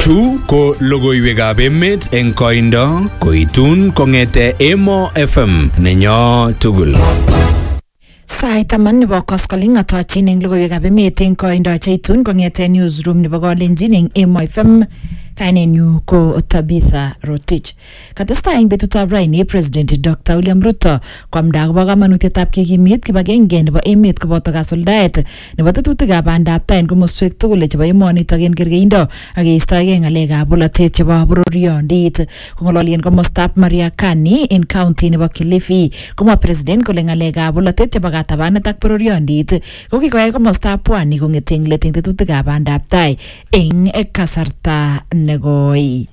Chu ko logoiwekab emet eng koindo koitun kong'ete Emo FM nenyo tugul. Sait taman nebo koskoling atochin eng logoiwekab emet eng koindo cheitun kong'ete newsroom nebo Kalenjin eng Emo FM kainenyu ko Tabitha Rotich. Katestai eng betutab raini President Dr. William Ruto kwamda akobo kamanutietab kekimit kibagenge nebo emet koboto kasuldaet nebo tetutikab bandab tai eng komoswek tugul chebo emonitok eng kergeindo ak keistoegei ng'alekab bolotet chebo bororiondit. Kong'ololi eng komostab Mariakani eng county nebo Kilifi komwa president kole ng'alekab bolotet chebo katabanet ak bororiondit ko kikoyai komostab pwani kong'ete eng let eng tetutikab bandab tai eng kasarta negoi.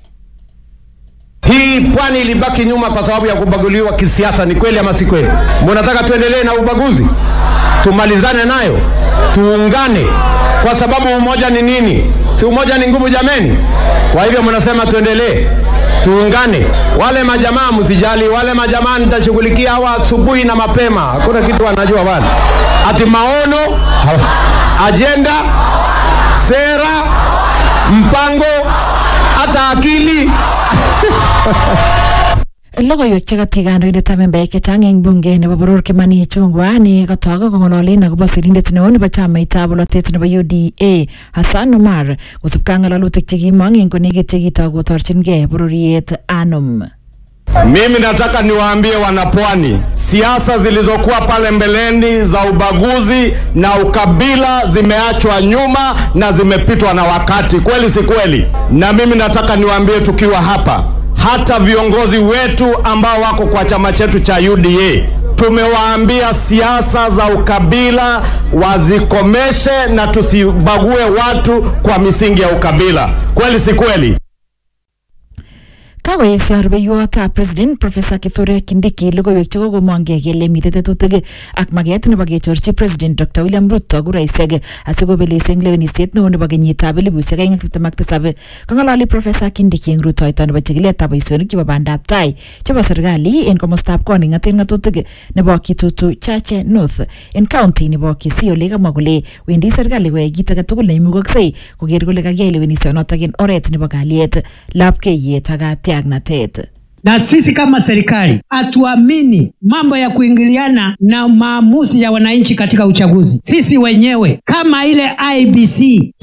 Hii pwani ilibaki nyuma kwa sababu ya kubaguliwa kisiasa. Ni kweli ama si kweli? Mnataka tuendelee na ubaguzi? Tumalizane nayo, tuungane, kwa sababu umoja ni nini? Si umoja ni nguvu jameni? Kwa hivyo mnasema tuendelee, tuungane. Wale majamaa msijali, wale majamaa nitashughulikia hawa asubuhi na mapema, hakuna kitu wanajua wale, ati maono, ajenda, sera, mpango, hata akili logoiwek chekati kandoindetab membaek chechang eng bunge nebo boror Kimani Ichung'wa ne kotok kong'ololen akobo sirindet neo nebo chamaitab bolotet nebo UDA Hassan Omar kosubkei ak ng'alalutik chekimong eng konekit chekitok kotorchingei bororiet ANUM. Mimi nataka niwaambie wanapwani, siasa zilizokuwa pale mbeleni za ubaguzi na ukabila zimeachwa nyuma na zimepitwa na wakati, kweli si kweli? Na mimi nataka niwaambie tukiwa hapa, hata viongozi wetu ambao wako kwa chama chetu cha UDA tumewaambia siasa za ukabila wazikomeshe na tusibague watu kwa misingi ya ukabila, kweli si kweli? kakoesio rubeiwotab president professor kithure kindiki logoiwek chekokomongkei kele mitei tetutik ak maket nebo kechorchi president dr william ruto kuraisiek asikobelis eng lewenisiet neo nebo kenyitab elibusiek aeng ak tiptem ak tisab kong'ololi professor kindiki eng rutoito nebo chikiletab boisionik chebo bandab tai chebo serikali en komostab koning ng'aten ng'atutik nebo kitutu chache north en county nebo kisii ole kamwa kole wendi serikali koyai kit age tugul neimukoksei koker kole kakiyai lewenisionotok en oret nebo kalyet lapkeiyet ak katiaknatet na sisi kama serikali hatuamini mambo ya kuingiliana na maamuzi ya wananchi katika uchaguzi. Sisi wenyewe kama ile IBC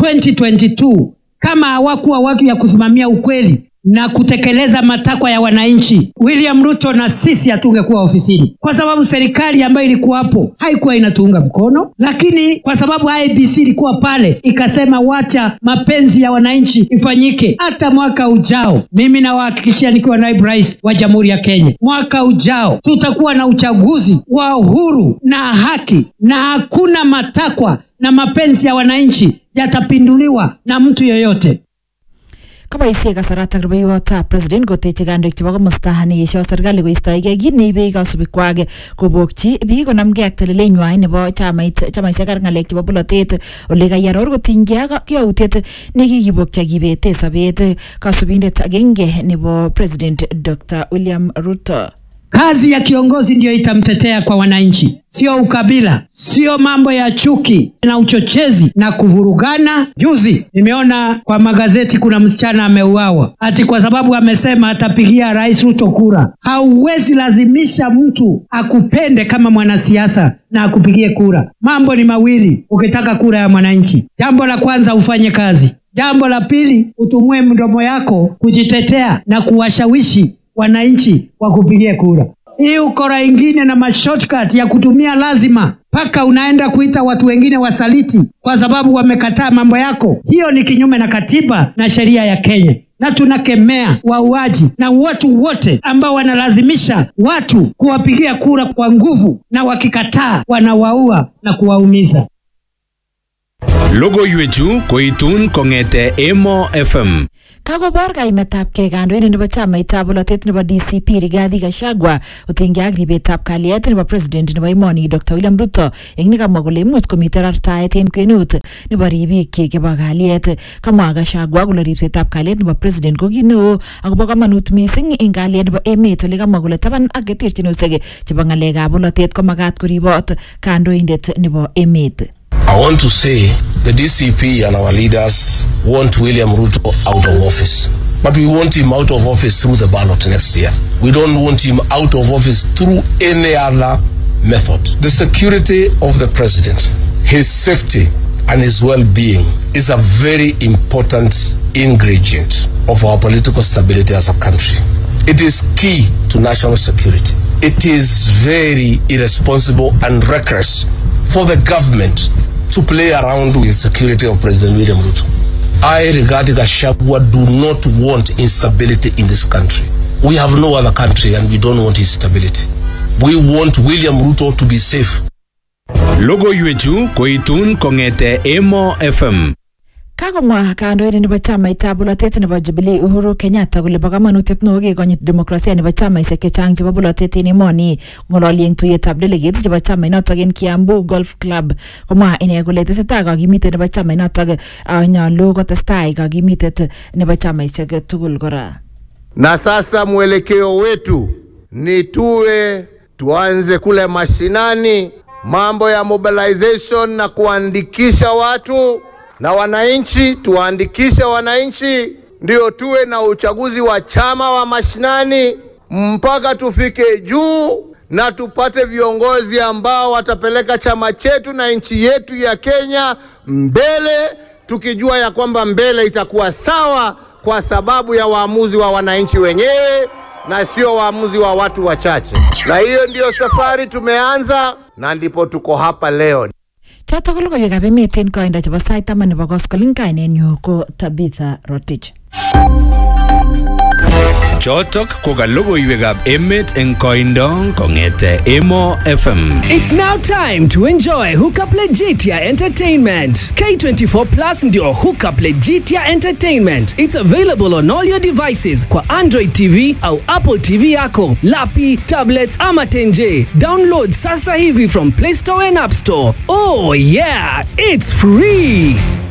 2022 kama hawakuwa watu ya kusimamia ukweli na kutekeleza matakwa ya wananchi, William Ruto na sisi hatungekuwa ofisini, kwa sababu serikali ambayo ilikuwa hapo haikuwa inatuunga mkono, lakini kwa sababu IBC ilikuwa pale ikasema wacha mapenzi ya wananchi ifanyike. Hata mwaka ujao, mimi nawahakikishia nikiwa naibu rais wa Jamhuri ya Kenya, mwaka ujao tutakuwa na uchaguzi wa uhuru na haki, na hakuna matakwa na mapenzi ya wananchi yatapinduliwa na mtu yoyote. koboisie kasaratak rubeiwotab president koteche kandoik chebo komosta neesio serikali koistoegei kit neibe kasubikwak kobokchi biik konamgei ak telelenywai nebo chamait chamaisiek ak ng'alek chebo bolotet ole kayaror kotinygei ak yautiet nekikibokchi akibete sobet kasubindet agenge nebo president Dr. William Ruto. Kazi ya kiongozi ndiyo itamtetea kwa wananchi, sio ukabila, sio mambo ya chuki na uchochezi na kuvurugana. Juzi nimeona kwa magazeti kuna msichana ameuawa ati kwa sababu amesema atapigia Rais Ruto kura. Hauwezi lazimisha mtu akupende kama mwanasiasa na akupigie kura. Mambo ni mawili ukitaka kura ya mwananchi. Jambo la kwanza ufanye kazi, jambo la pili utumue mdomo yako kujitetea na kuwashawishi wananchi wakupigie kura. Hii ukora ingine na mashortcut ya kutumia lazima mpaka unaenda kuita watu wengine wasaliti kwa sababu wamekataa mambo yako, hiyo ni kinyume na katiba na sheria ya Kenya, na tunakemea wauaji na watu wote ambao wanalazimisha watu kuwapigia kura kwa nguvu, na wakikataa wanawaua na kuwaumiza. Logoiwechu koitun kong'ete Emo FM. Kakobor kaimetabgei kandoindet nebo chamaitab bolotet nebo DCP Rigathi Gachagua kotinygei ak ribetab kalyet nebo president nebo emoni Dr. William Ruto eng nekamwa kole imuch komite rartaet en kwenut nebo ribikyik chebo kalyet. Kamwa Gachagua kole ribsetab kalyet nebo president ko kit neo akobo komonut missing eng kalyet nebo emet ole kamwa kole taban ak keterchinosiek chebo ng'alekab bolotet komagat koribot kandoindet nebo emet. I want to say the DCP and our leaders want William Ruto out of office. But we want him out of office through the ballot next year. We don't want him out of office through any other method. The security of the president, his safety, and his well being is a very important ingredient of our political stability as a country. It is key to national security. It is very irresponsible and reckless for the government to play around with the security of President William Ruto. I, Rigathi Gachagua, do not want instability in this country. We have no other country and we don't want instability. We want William Ruto to be safe. Logoiwechu koitun kong'ete Emo FM. Kakomwa kandoindet nebo chamaitab bolotet nebo Jubilee Uhuru Kenyatta kole bo kamanutiet neo kekonyit demokrasia nebo chamaisiek chechang chebo bolotet en emoni ng'ololi eng tuyetab delegates chebo chamainotok en Kiambu Golf Club komwa ine kole tesetai kakimitet nebo chamainotok ah, nyolu kotestai kakimitet nebo chamaisiek tugul kora na sasa mwelekeo wetu ni tuwe tuanze kule mashinani, mambo ya mobilization na kuandikisha watu na wananchi, tuwaandikishe wananchi, ndio tuwe na uchaguzi wa chama wa mashinani mpaka tufike juu na tupate viongozi ambao watapeleka chama chetu na nchi yetu ya Kenya mbele, tukijua ya kwamba mbele itakuwa sawa kwa sababu ya waamuzi wa wananchi wenyewe na sio waamuzi wa watu wachache. Na hiyo ndiyo safari tumeanza na ndipo tuko hapa leo. chotok ko logoiwekab emet en koindo chebo sait taman nebo koskoliny kainenyu ko Tabitha Rotich Chotok ko ka logoiwekab emet eng koindo kong'ete Emo FM. It's now time to enjoy Hookup Legitia Entertainment. K24 Plus ndio Hookup Legitia Entertainment. It's available on all your devices kwa Android TV au Apple TV yako, lapi, tablets ama tenje. Download sasa hivi from Play Store and App Store. Oh yeah, it's free.